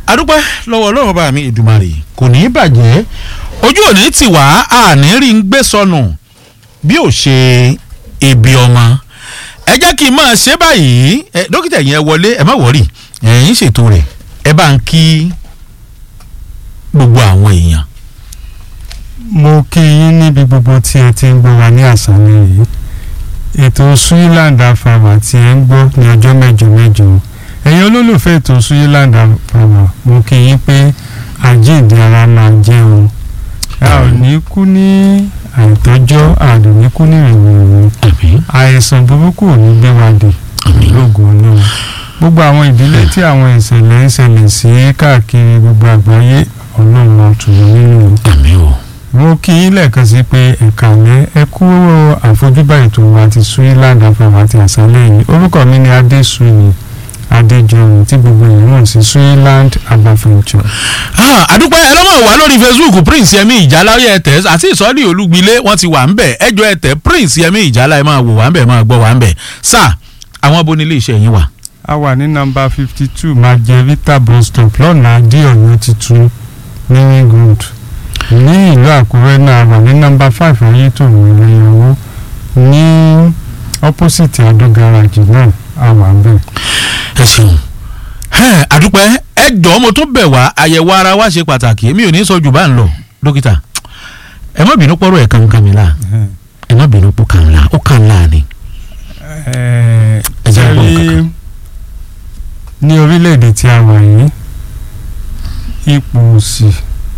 adúpẹ́ lọ́wọ́ ọlọ́run bá mi Èdùmàrè kò ní í bàjẹ́ ojú òní tì wá àní rí ń gbé sọnù bí ò ṣe ebi ọmọ ẹ jẹ́ kí n máa ṣe báyìí ẹ dókítà yẹn wọlé ẹ má wọ̀rì ẹ̀yin ṣètò rẹ̀ ẹ bá ń kí gbogbo àwọn èèyàn. mo kí yín níbi gbogbo tí ẹ ti ń gbọ́ wa ní àṣálẹ́ yìí ètò Suyiland Afama tí ẹ ń gbọ́ ní ọjọ́ mẹ́jọ mẹ́jọ ẹ̀yin olólùfẹ́ ètò Suyiland Afama mo kí yín pé àjíǹde ara máa jẹ́ o a ò ní kú ní àìtọ́jọ́ a ò ní kú ní ìrìnrìn àmín àìsàn burúkú ò ní gbé wa dé àmín lóògùn Ọlọ́run gbogbo àwọn ìdílé tí àwọn ìṣẹ̀lẹ̀ ń ṣẹlẹ̀ sí káàkiri gbogbo àgbáyé Ọlọ́run máa tù wọ́n nínú àmín o. mo kí yín lẹ́ẹ̀kan sí pé ẹ̀ka lẹ́ ẹ kú àfojúbà ètò wa ti Suyiland Afama àti àṣálẹ́ yìí orúkọ mi ni Adéṣuyì Adéjọyìn tí gbogbo èèyàn mọ̀ sí Suyiland Afama. Ah, àdúpẹ́ ẹ lọ́mọ̀ wá lórí Facebook Prince Yẹmí Ìjálá ó yẹ tẹ̀ àti ìsọ́lì Olúgbilé wọ́n ti wà ń bẹ̀ ẹjọ́ ẹ tẹ̀ Prince Yẹmí Ìjálá ẹ máa wò wá ń bẹ̀ máa gbọ́ wá ń bẹ̀ sá àwọn abo nílé iṣẹ́ yín wà. a wà ní nọ́mbà fifty two Margherita bus stop lọ́nà Adéọ̀yọ́ tuntun ní ringwood ní ìlú Àkúrẹ́ náà a wà ní nọ́mbà five Ayétòrò ìrìnàwó ní opposite Adó garage náà a wà ń bẹ̀. ẹ ṣeun Ẹ, àdúpẹ́ ẹ jọ̀ọ́ mo tún bẹ̀ wá àyẹ̀wò ara wa ṣe pàtàkì èmi ò ní sọ jù bá ń lọ dókítà ẹ má bínú pọ́rọ̀ ẹ̀ kankan mi la ẹ má bínú pọ́ kàn la ó kàn la ni. Ẹ Ẹ jẹ́ gbọ́ rí nǹkan ní orílẹ̀-èdè tí a wà yìí ipò òsì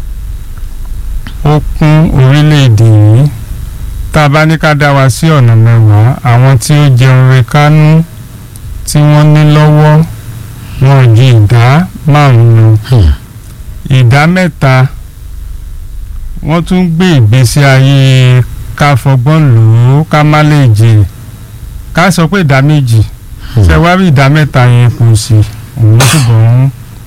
ó kún orílẹ̀-èdè yìí tá a bá ní ká dá wa sí ọ̀nà mẹ́wàá àwọn tí ó jẹun re kánú tí wọ́n ní lọ́wọ́ wọn ò ju ìdá márùn-ún lọ Hmm. ìdá mẹ́ta wọ́n tún gbé ìgbésí ayé ká fọgbọ́n lò ó ká má lè jèrè ká sọ pé ìdá méjì ṣe wá rí ìdá mẹ́ta yẹn kò sí òun ṣùgbọ́n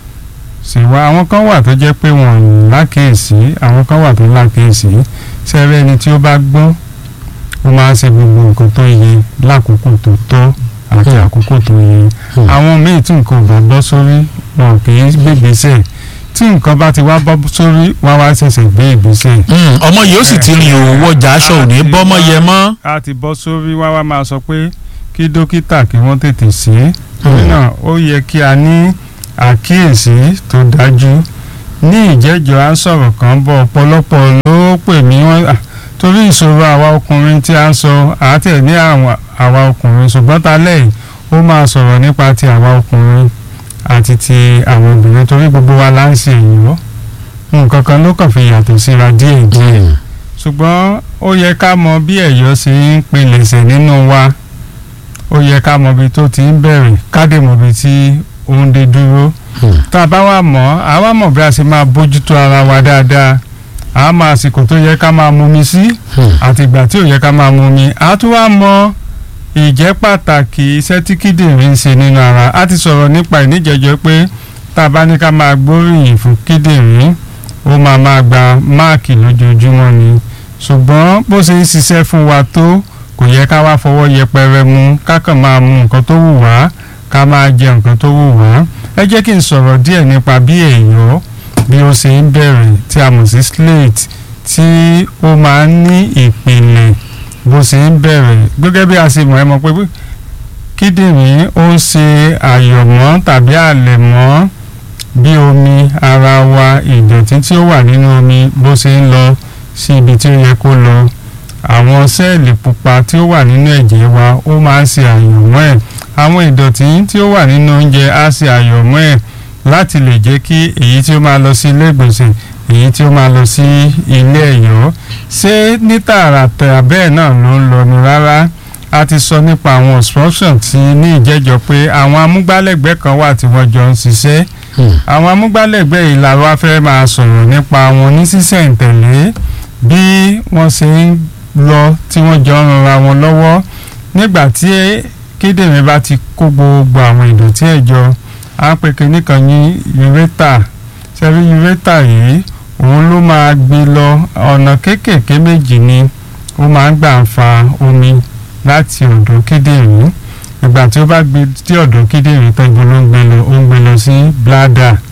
ṣe wá àwọn kan wà tó jẹ́ pé wọ́n ò lákèésí àwọn kan wà tó lákèésí ṣe rí ẹni tí ó bá gbọ́n ó máa ń ṣe gbogbo nǹkan tó yẹ lákòókò tó tọ́ àti àkókò tó yẹ Hmm. àwọn míì tí nǹkan ò bá bọ́ sórí wọn kì í gbé ìgbésẹ̀ tí nǹkan bá ti wá bọ́ sórí wá wá ṣẹ̀ṣẹ̀ gbé ìgbésẹ̀ Hmm, ọmọ yìí ó sì ti rìn òwò ọjà aṣọ ò ní bọ́mọ yẹ mọ́. a ti bọ́ sórí wá wá máa sọ pé kí dókítà kí wọ́n tètè ṣe é torí náà ó yẹ kí a ní àkíyèsí tó dájú ní ìjẹ́jọ́ à ń sọ̀rọ̀ kan bọ̀ ọ̀pọ̀lọpọ̀ ló pè mí wọ́n à, torí ìṣòro àwa ọkùnrin tí a ń sọ àátẹ̀ ní àwọn- àwa ọkùnrin ṣùgbọ́n ta lẹ́yìn ó máa sọ̀rọ̀ nípa ti àwa ọkùnrin àti ti àwọn obìnrin torí gbogbo wa là ń ṣe èyí nǹkan kan ló kàn fi yàtọ̀ síra díẹ̀ díẹ̀ Hmm. ṣùgbọ́n ó yẹ ká mọ bí ẹ̀yọ́ ṣe ń pilẹ̀ṣẹ̀ nínú wa ó yẹ ká mọ ibi tó ti ń bẹ̀rẹ̀ ká dé mọ ibi tí ó ń dé dúró Hmm. tá a bá wà mọ̀ á wá mọ̀ bí a ṣe máa bójútó ara wa dáadáa a máa àsìkò tó yẹ ká máa mumi sí Hmm. àti ìgbà tí ò yẹ ká máa mumi a tún wá mọ ìjẹ́ pàtàkì iṣẹ́ tí kíndìnrín ń ṣe nínú ara a ti sọ̀rọ̀ nípa ìníjẹ̀jọ́ pé tá a bá ní ká máa gbóríyìn fún kíndìnrín ó máa máa gba máàkì lójoojúmọ́ ni ṣùgbọ́n bó ṣe ń ṣiṣẹ́ fún wa tó kò yẹ ká wá fọwọ́ yẹpẹrẹ mú ká kàn máa mu nǹkan tó wù wá ká máa jẹ nǹkan tó wù wá ẹ jẹ́ kí n sọ̀rọ̀ díẹ̀ nípa bí ẹ̀yọ́ bí ó ṣe ń bẹ̀rẹ̀ tí a mọ̀ sí slate tí ó máa ń ní ìpìlẹ̀ bó ṣe ń bẹ̀rẹ̀ gẹ́gẹ́ bí a ṣe mọ̀ ẹ́ mọ̀ pé kíndìnrín ó ń ṣe àyọ̀mọ́ tàbí àlẹ̀mọ́ bí omi ara wa ìdọ̀tí tí ó wà nínú omi bó ṣe ń lọ sí ibi tí ó yẹ kó lọ àwọn sẹ́ẹ̀lì pupa tí ó wà nínú ẹ̀jẹ̀ wa ó máa ń ṣe àyọ̀mọ́ ẹ̀ àwọn ìdọ̀tí tí ó wà nínú oúnjẹ á ṣe àyọ̀mọ́ ẹ̀ láti lè jẹ́ kí èyí tí ó máa lọ sí ilé ìgbọ̀nsẹ̀ èyí tí ó máa lọ sí ilé ẹ̀yọ́ ṣé ní tààràtà bẹ́ẹ̀ náà ló ń lọ ni rárá a ti sọ nípa àwọn obstruction tí ní ìjẹ́jọ́ pé àwọn amúgbálẹ́gbẹ̀ẹ́ kan wà tí wọ́n jọ ń ṣiṣẹ́ Hmm. àwọn amúgbálẹ́gbẹ̀ẹ́ yìí la wá fẹ́ máa sọ̀rọ̀ nípa wọn ní sísẹ̀ǹtẹ̀lé bí wọ́n ṣe ń lọ tí wọ́n jọ ń ranra wọn lọ́wọ́ nígbà tí kíndìnrín bá ti kó gbogbo àwọn ìdọ̀tí ẹ̀ jọ á pè kínní kan ní urétà ṣẹ́rí urétà yìí òun ló máa gbé lọ ọ̀nà kéékèèké méjì ni ó máa ń gbà ń fa omi láti ọ̀dọ̀ kíndìnrín ìgbà tí ó bá gbé tí ọ̀dọ̀ kíndìnrín tán ibo ló ń gbé lọ ó ń gbé lọ sí bladder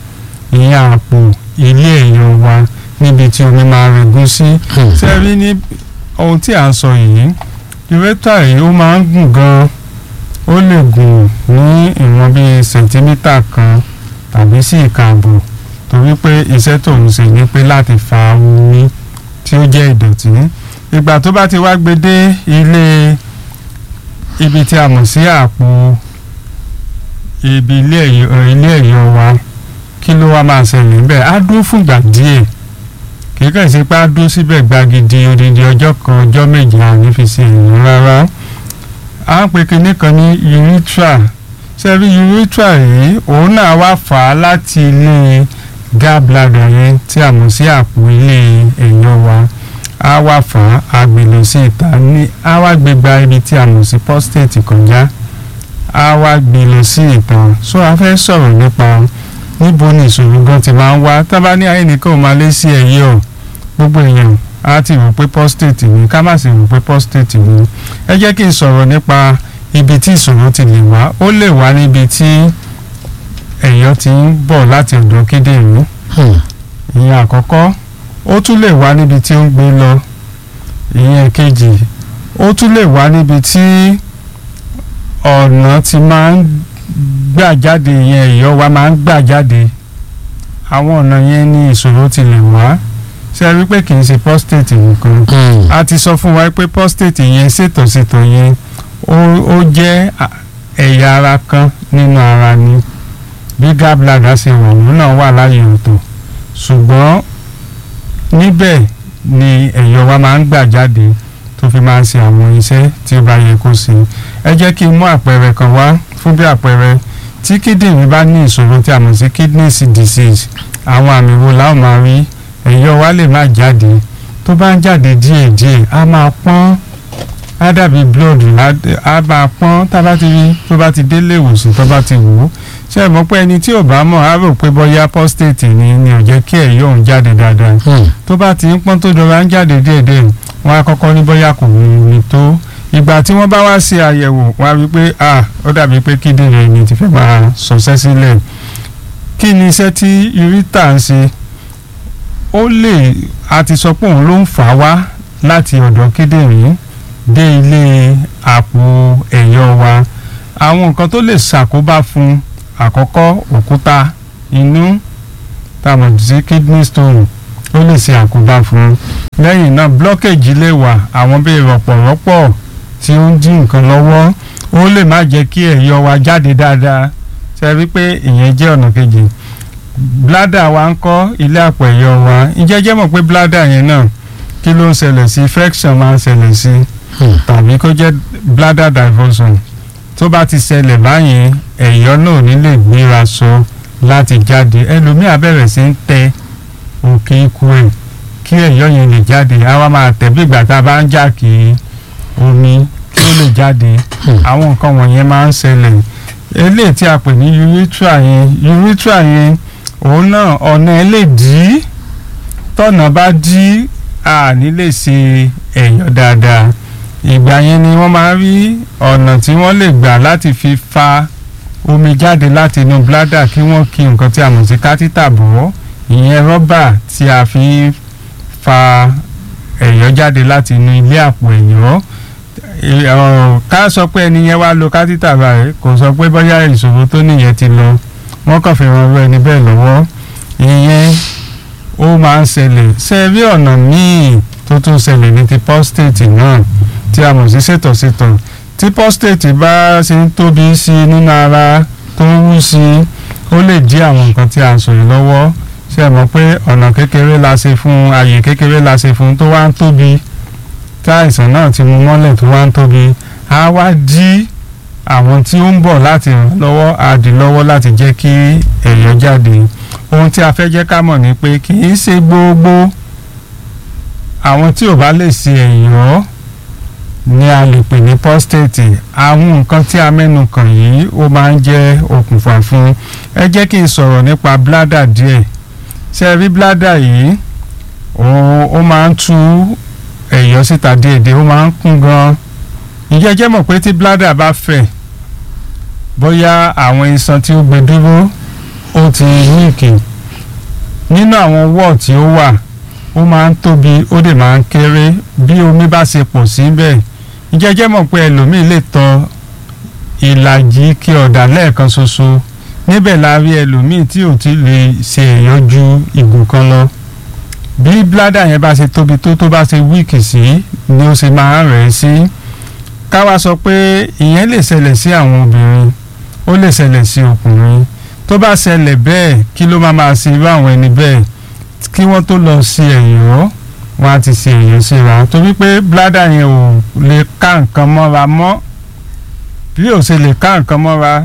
ìyẹn àpò ilé ẹ̀yọ̀ wa níbi tí omi máa regún sí ṣe rí ní ohun tí à ń sọ yìí ureter yìí ó máa ń gùn gan ó lè gùn ní ìwọ̀n bíi sẹ̀ńtímítà kan tàbí sí ìkààbọ̀ torí pé iṣẹ́ tó ń ṣe ni pé láti fa omi tí ó jẹ́ ìdọ̀tí ìgbà tó bá ti wá gbé dé ilé ibi tí a mọ̀ sí àpò ibi ilé ẹ̀yọ̀ ilé ẹ̀yọ̀ wa kí ló wá máa ṣẹlẹ̀ níbẹ̀ á dúró fúngbà díẹ̀ kìí kàn sí pé á dúró síbẹ̀ gbagidi odidi ọjọ́ kan ọjọ́ méje àní fi ṣe èèyàn rárá à ń pe kinní kan ní urethra ṣebí urethra yìí òun náà wá fà á láti ilé gallbladder yẹn tí a mọ̀ sí àpò ilé ẹ̀yọ̀ wa á wá fà á á gbé lọ sí ìta ní á wá gbé gba ibi tí a mọ̀ sí prostate kọjá á wá gbé lọ sí ìta so a fẹ́ sọ̀rọ̀ nípa níbo ni ìṣòro gan ti máa ń wá tábà ní ayé nìkan ò máa lé sí ẹ̀yẹ ọ̀ gbogbo èèyàn á ti rò pé prostate ni ká má sì rò pé prostate ni ẹ jẹ́ kí n sọ̀rọ̀ nípa ibi tí ìṣòro ti lè wá ó lè wá níbi tí ẹ̀yọ̀ ti ń bọ̀ láti ọ̀dọ̀ kíndìnrín ìyẹn àkọ́kọ́ ó tún lè wá níbi tí ó ń gbé lọ ìyẹn kejì ó tún lè wá níbi tí ọ̀nà ti máa ń gbà jáde ìyẹn ẹ̀yọ̀ wa máa ń gbà jáde àwọn ọ̀nà yẹn ní ìṣòro ti lè wá ṣe rí pé kì í ṣe prostate nìkan a ti sọ fún wa pé prostate yẹn ṣètòṣètò yẹn ó ó jẹ́ ẹ̀yà ara kan nínú ara ni bí gallbladder ṣe wà òun náà wà láàyè ọ̀tọ̀ ṣùgbọ́n níbẹ̀ ni ẹ̀yọ̀ wa máa ń gbà jáde tó fi máa ń ṣe àwọn iṣẹ́ tí ó bá yẹ kó ṣe ẹ jẹ́ kí n mú àpẹẹrẹ kan wá fún bí àpẹẹrẹ tí kíndìnrín bá ní ìṣòro tí a mọ̀ sí kidney disease àwọn àmì wo la ó máa rí ẹ̀yọ̀ wa lè má jáde tó bá ń jáde díẹ̀díẹ̀ á máa pọ́n á dàbí blood á máa pọ́n tá a bá ti rí tó bá ti délé ìwòsàn tó bá ti wò ó ṣe é mọ̀ pé ẹni tí ò bá mọ̀ á rò pé bóyá prostate ni ni ò jẹ́ kí ẹ̀yọ̀ òun jáde dáadáa tó bá ti ń pọ́n tó dọ̀rọ̀ á ń jáde díẹ̀díẹ̀ wọ́n á kọ́kọ́ ní bóyá kò ní tó ìgbà tí wọ́n bá wá ṣe àyẹ̀wò wọ́n á rí pé ah ó dàbí pé kíndìnrín ẹni ti fẹ́ máa sọ̀sẹ́ sílẹ̀ kí ni iṣẹ́ tí ureter ń ṣe ó lè a ti sọ pé òun ló ń fà wá láti ọ̀dọ̀ kíndìnrín dé ilé àpò ẹ̀yọ̀ wa àwọn nǹkan tó lè ṣàkóbá fún àkọ́kọ́ òkúta inú tá a mọ̀ sí kidney stone ó lè ṣe àkóbá fún lẹ́yìn náà blockage lè wà àwọn bíi rọ̀pọ̀rọ̀pọ̀ tí ó ń dín nǹkan lọ́wọ́ ó lè má jẹ́ kí ẹ̀yọ̀ wa jáde dáadáa ṣe rí pé ìyẹn jẹ́ ọ̀nà kejì bladder wa ń kọ́ ilé àpò ẹ̀yọ̀ wa ǹjẹ́ jẹ́ mọ̀ pé bladder yẹn náà kí ló ń ṣẹlẹ̀ sí infection máa ń ṣẹlẹ̀ sí tàbí kó jẹ́ bladder diversion tó bá ti ṣẹlẹ̀ báyìí ẹ̀yọ̀ náà ò ní lè gbéra sọ láti jáde ẹlòmíà bẹ̀rẹ̀ sí ń tẹ òkè ikú ẹ̀ kí ẹ̀yọ̀ yẹn lè jáde á wá máa tẹ̀ bí ìgbà tá a bá ń jà kí omi kí ó lè jáde àwọn nǹkan wọ̀nyẹn máa ń ṣẹlẹ̀ eléyìí tí a pè ní urethra yẹn urethra yẹn òun náà ọ̀nà ẹ̀ lè dí tọ̀nà bá dí a ní lè ṣe ẹ̀yọ̀ dáadáa ìgbà yẹn ni wọ́n máa rí ọ̀nà tí wọ́n lè gbà láti fi fa omi jáde láti inú bladder kí wọ́n kí nǹkan tí a mọ̀ sí kátítà bọ̀ ìyẹn rọ́bà tí a fi ń fa ẹ̀yọ̀ jáde láti inú ilé àpò ẹ̀yọ̀ ká sọ pé ẹni yẹn wá lo kátítà báyìí kò sọ pé bóyá ìṣòro tó nìyẹn ti lọ wọ́n kàn fi ran ẹni bẹ́ẹ̀ lọ́wọ́ ìyẹn ó máa ń ṣẹlẹ̀ ṣe rí ọ̀nà míì tó tún ṣẹlẹ̀ ní ti prostate náà tí a mọ̀ sí ṣètọ̀ṣètọ̀ tí prostate bá ṣe ń tóbi sí i nínú ara tó ń wú sí i ó lè dí àwọn nǹkan tí a sọ yìí lọ́wọ́ ṣe mọ̀ pé ọ̀nà kékeré la ṣe fún ààyè kékeré la ṣe fún tó wá ń tóbi tí àìsàn náà ti mú mọ́lẹ̀ tó wá ń tóbi á wá dí àwọn tí ó ń bọ̀ láti ràn lọ́wọ́ á dí lọ́wọ́ láti jẹ́ kí ẹ̀yọ̀ jáde ohun tí a fẹ́ jẹ́ ká mọ̀ ni pé kì í ṣe gbogbo àwọn tí ò bá lè ṣe ẹ̀yọ̀ ni a lè pè ní prostate àwọn nǹkan tí a mẹ́nu kàn yìí ó máa ń jẹ́ okùnfà fún ẹ jẹ́ kí n sọ̀rọ̀ nípa bladder díẹ̀ ṣe rí bladder yìí ó máa ń tú ẹ̀yọ̀ síta díẹ̀díẹ̀ ó máa ń kún gan-an ìjẹ́ jẹ́ mọ̀ pé tí bladder bá fẹ̀ bóyá àwọn iṣan tí ó gbé dúró ó ti yíìkì nínú àwọn wọ́ọ̀ tí ó wà ó máa ń tóbi ó dẹ̀ máa ń kéré bí omi bá ṣe pọ̀ síbẹ̀ ìjẹ́jẹ́ mọ̀ pé ẹlòmíì lè tọ ìlàjì kí ọ̀dà lẹ́ẹ̀kan ṣoṣo níbẹ̀ la rí ẹlòmíì tí ò ti lè ṣe èèyàn ju ìgò kan lọ bí bládà yẹn bá ṣe tóbi tó tó bá ṣe wíìkì sí ni ó ṣe máa ń rẹ̀ sí káwa sọ pé ìyẹn lè ṣẹlẹ̀ sí àwọn obìnrin ó lè ṣẹlẹ̀ sí ọkùnrin tó bá ṣẹlẹ̀ bẹ́ẹ̀ kí ló máa máa ṣe irú àwọn ẹni bẹ́ẹ̀ kí wọ́n tó lọ sí ẹ̀yọ́ wọ́n á ti ṣe ẹ̀yọ́ síra torí pé bládà yẹn ò lè ká nǹkan mọ́ra mọ́ bí ò ṣe lè ká nǹkan mọ́ra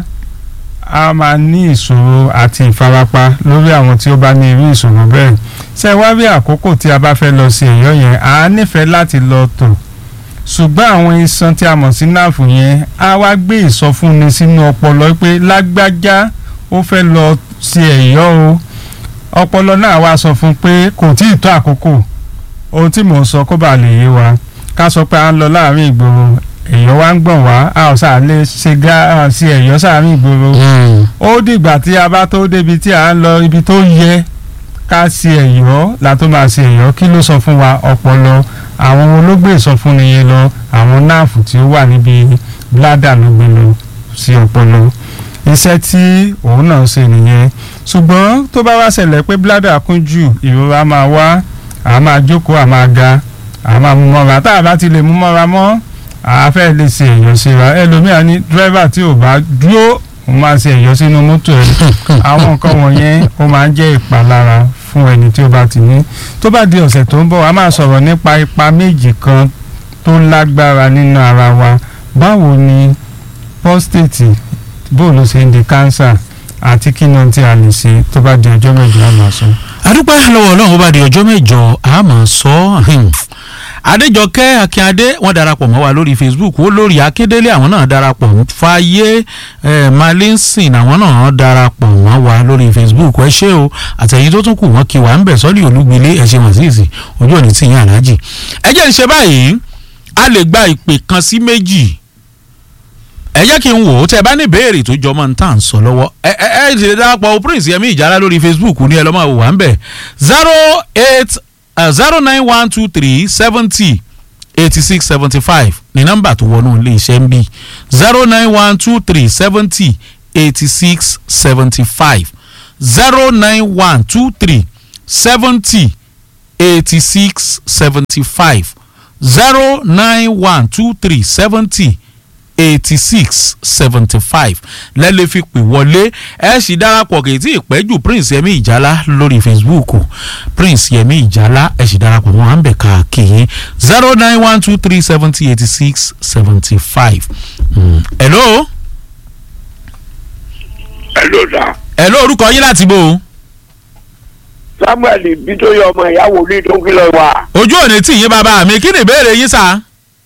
a máa ní ìṣòro àti ìfarapa lórí àwọn tí ó bá ní irú ìṣòro bẹ́ẹ̀ ṣé wá rí àkókò tí a bá fẹ́ lọ sí ẹ̀yọ́ yẹn a nífẹ̀ẹ́ láti lọ tò ṣùgbọ́n àwọn iṣan tí a mọ̀ sí náàfù yẹn á wá gbé ìsọfúnni sínú ọpọlọ pé lágbájá ó fẹ́ lọ sí ẹ̀yọ́ o ọpọlọ náà wá sọ fún pé kò tí ì tó àkókò ohun tí mò ń sọ kó bàa lè yé wa ká sọ pé à ń lọ láàrin ìgboro ẹ̀yọ́ wa ń gbọ̀n wá a ò sáà lè ṣe gá sí ẹ̀yọ́ sáàrin ìgboro ó dìgbà tí a bá tó débi tí à ń lọ ibi tó yẹ ká sí ẹ̀yọ́ la tó máa sí ẹ̀yọ́ kí ló sọ fún wa ọpọlọ àwọn olóògbé ìsọfúnni yẹn lọ àwọn náàfù tí ó wà níbi bládà ló gbé lọ sí ọpọlọ iṣẹ́ tí òun náà ṣe nìyẹn ṣùgbọ́n tó bá wá ṣẹlẹ̀ pé bládà kún jù ìrora máa wá a máa jókòó a máa ga a máa mú mọ́ra tá a bá ti lè mú mọ́ra mọ́ a fẹ́ lè ṣe ẹ̀yọ́ síra ẹlòmíà ní dírẹ́fà tí ò bá dúró òun máa ṣe ẹ̀yọ́ sínú mọ́tò ẹ̀ àwọn nǹkan wọ̀nyẹn ó máa ń jẹ́ ìpalára fún ẹni tí ó bá ti ní tó bá di ọ̀sẹ̀ tó ń bọ̀ a máa sọ̀rọ̀ nípa ipa méjì kan tó lágbára nínú ara wa báwo ni prostate bó ló ṣe ń di cancer àti kí ni ohun tí a lè ṣe tó bá di ọjọ́ mẹ́jọ á máa sọ. adúpẹ́ lọ́wọ́ ọlọ́run ó bá di ọjọ́ mẹ́jọ a máa sọ adéjọkẹ́ akínyadé wọ́n darapọ̀ mọ́ wa lórí facebook ó lórí akédélé àwọn náà darapọ̀ fàyè malinsin àwọn náà darapọ̀ mọ́ wa lórí facebook ẹ ṣé o àtẹ̀yìn tó tún kù wọ́n kí wa ń bẹ̀ sọ́lì olúgbilé ẹ ṣe wọ́n sí ìsìn ojú òní tì yín aláàjì ẹ jẹ́ ń ṣe báyìí a lè gba ìpè kan sí méjì ẹ jẹ́ kí n wò ó tẹ́ ẹ bá ní ìbéèrè tó jọmọ́ ní tà ń sọ lọ́wọ́ ẹ ẹ ẹ ṣe darapọ̀ prince yẹmi ìjàlá lórí facebook ní ẹ lọ́ máa wò wá ń bẹ̀ zero eight zero nine one two three seventy eighty six seventy five ní nọ́mbà tó wọnú ilé iṣẹ́ ń bí zero nine one two three seventy eighty six seventy five zero nine one two three seventy eighty six seventy five zero nine one two three seventy eighty six seventy five lẹ́lẹ́ fi pè wọlé ẹ sì darapọ̀ kì í tí ì pẹ́ jù prince yẹmi ìjálá lórí facebook prince yẹmi ìjálá ẹ sì darapọ̀ wọn à ń bẹ̀ káàkiri zero nine one two three seventy eighty six seventy five. hello. hello sir. hello orúkọ yín láti bò ó. samuel bitoyi ọmọ ìyàwó ní tó ń kìlọ̀ wá. ojú òní tì yín bàbá mi kí ni ìbéèrè yín sá.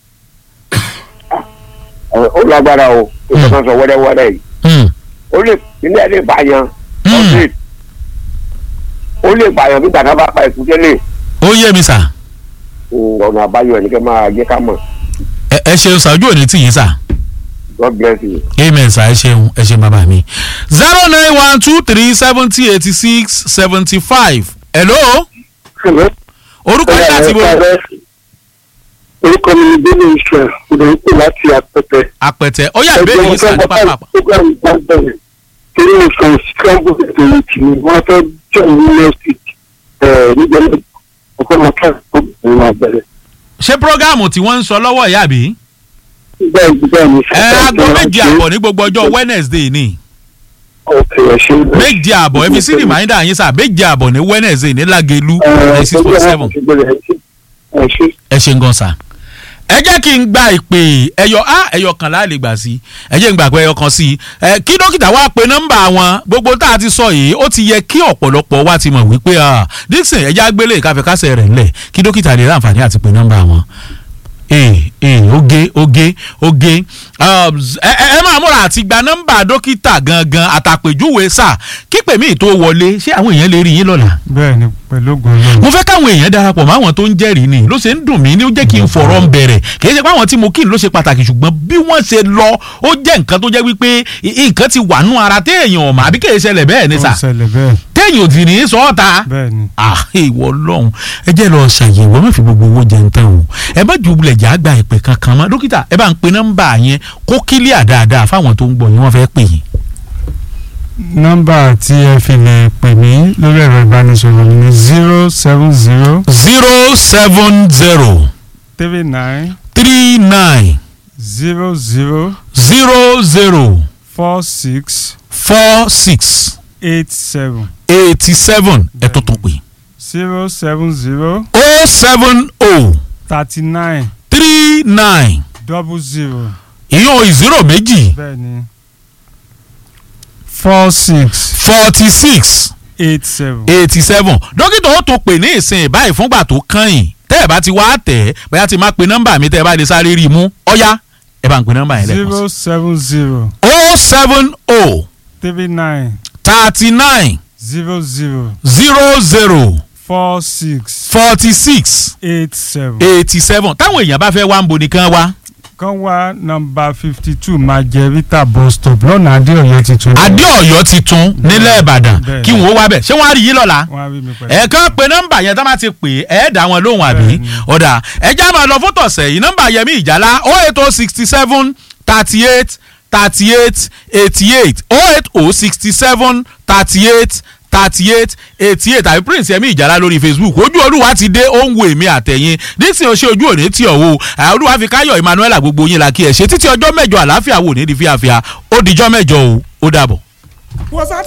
ó lágbára o ó sọ kan sọ wẹ́rẹ́wẹ́rẹ́ yìí ó lè ilé ẹ̀ lè pààyàn ọ̀sẹ̀ ó lè pààyàn bí gbàgbọ́ bá pa èkúté lè ó yé mi sá. ọ̀nà àbáyọ ẹ̀ ní kẹ́ máa jẹ́ ká mọ̀ ẹ ẹ ṣeun sá ojú òní tì yín sá. god bless you. amen sá ẹ ṣeun ẹ ṣe bàbá mi. zero nine one two three seventy eighty six seventy five. hello. orúkọ yín láti bò. orúkọ mi ni bẹ́ẹ̀ni israel ọ̀dọ̀ ń pè láti àpẹtẹ. àpẹtẹ ó yà ìbéèrè yín sá ní pápá. program bá bẹ̀rẹ̀ torí mo sọ scramble ètò ìtì mi wọ́n fẹ́ jọ ní next week nígbà náà ọkọ máa kí àkókò ìwọ̀n máa bẹ̀rẹ̀. ṣé prógáàmù tí wọ́n ń sọ lọ́wọ́ ìyá bí. bẹ́ẹ̀ ni bẹ́ẹ̀ ni. ẹ aago méje àbọ̀ ní gbogbo ọjọ́ wednesday ni ọ̀kẹ́ ẹ̀ ṣe. méje àbọ̀ ẹ fi sí rìmáìndà yín sá méje àbọ̀ ní wednesday ní lágẹ̀lú ẹ̀ six point seven ẹ ṣe. ẹ ṣe ń gan sa. ẹ jẹ́ kí n gba ìpè ẹyọ á ẹyọ kan láàlè gbà sí ẹ jẹ́ n gbà pé ẹyọ kan sí ẹ kí dókítà wá pe nọ́mbà wọn gbogbo tá a ti sọ yìí ó ti yẹ kí ọ̀pọ̀lọpọ̀ wa ti mọ̀ wípé dixon ẹ já gbélé ìkáfẹ́kásẹ̀ rẹ̀ ńlẹ̀ kí dókítà lè láǹfààní àti pe nọ́mbà wọn ee ee oge oge oge ẹ ẹ máa múra àti gba nọ́mbà dókítà gangan àtàpèjúwe sà kípè mí tó wọlé ṣé àwọn èèyàn lè rí yín lọ́la. bẹ́ẹ̀ ni pẹ̀lú ògùn náà. mo fẹ́ káwọn èèyàn darapọ̀ mọ́ àwọn tó ń jẹ́rìí ni ló ṣe ń dùn mí ní ó jẹ́ kí n fọ̀rọ̀ ń bẹ̀rẹ̀ kì í ṣe pé àwọn tí mo kí ni ló ṣe pàtàkì ṣùgbọ́n bí wọ́n ṣe lọ ó jẹ́ nǹkan tó jẹ́ wípé nǹkan ti wà nú ara téèyàn ọ̀mà àbí kì í ṣẹlẹ̀ bẹ́ẹ̀ ni sà ó ṣẹlẹ̀ bẹ́ẹ̀. tẹ̀yìn ò tì ní sọ́ọ̀ta bẹ́ẹ̀ ni ah ìwọ lọ́hùn ẹ jẹ́ lọ ṣàyẹ̀wò ẹ má fi gbogbo owó jẹun tán o ẹ bá ju bulẹ̀ jà gba ìpè kankan mọ́ dókítà ẹ bá ń pe nọ́mbà yẹn kó kílíà dáadáa fáwọn tó ń gbọ́ yín wọ́n fẹ́ pè yín. nọ́mbà tí ẹ fi lè pè mí lórí ẹ̀rọ ìbánisọ̀rọ̀ mi ni zero seven zero zero seven zero three nine three nine zero zero zero zero four six four six eight seven eighty seven ẹ tó tún pè zero seven zero o seven o thirty nine three nine double zero ìyún ìzírò méjì bẹ́ẹ̀ ni four six forty six eight seven. eighty seven dókítà ó tún pè ní ìsìn báyìí fúngbà tó kàn yín tẹ́ ẹ̀ bá ti wá tẹ̀ ẹ́ bóyá ti máa pe nọ́mbà mi tẹ́ ẹ bá lè sáré rí i mú ọ̀yá ẹ bá ń pe nọ́mbà yẹn lẹ́kọ̀ọ́ zero seven zero o seven o three nine thirty nine zero zero zero zero four six forty six eight seven. eighty seven táwọn èèyàn bá fẹ́ wá ń bo nìkan wá kan wá nọ́mbà fifty two Margarita bus stop lọ́nà adéọ̀yọ́ ti tún. adé ọ̀yọ́ ti tún nílẹ̀ ìbàdàn bẹ́ẹ̀. kí wọ́n wá bẹ̀ ṣé wọ́n á rí yín lọ́la wọ́n á rí mi pẹ̀lú. ẹ̀ẹ̀kan pe nọ́mbà yẹn tá bá ti pè é ẹ̀ dá wọn lóhùn àbí Bẹ́ẹ̀ni. ọ̀dà ẹ̀já máa lọ fún tọ̀sẹ̀ yìí nọ́mbà yẹmí ìjálá o eight o sixty seven thirty eight thirty eight eighty eight o eight o sixty seven thirty eight thirty eight eighty eight àbí prince yẹmí ìjálá lórí facebook ojú olúwa ti dé ó ń wo èmi àtẹ̀yìn dixon ó ṣe ojú òní tí ọ̀wọ́ olúwa fi káyọ̀ emmanuel gbogbo yín la kí ẹ ṣe títí ọjọ́ mẹ́jọ àlàáfíà wò ní di fíafíà ó dijọ́ mẹ́jọ o ó dàbọ̀. was that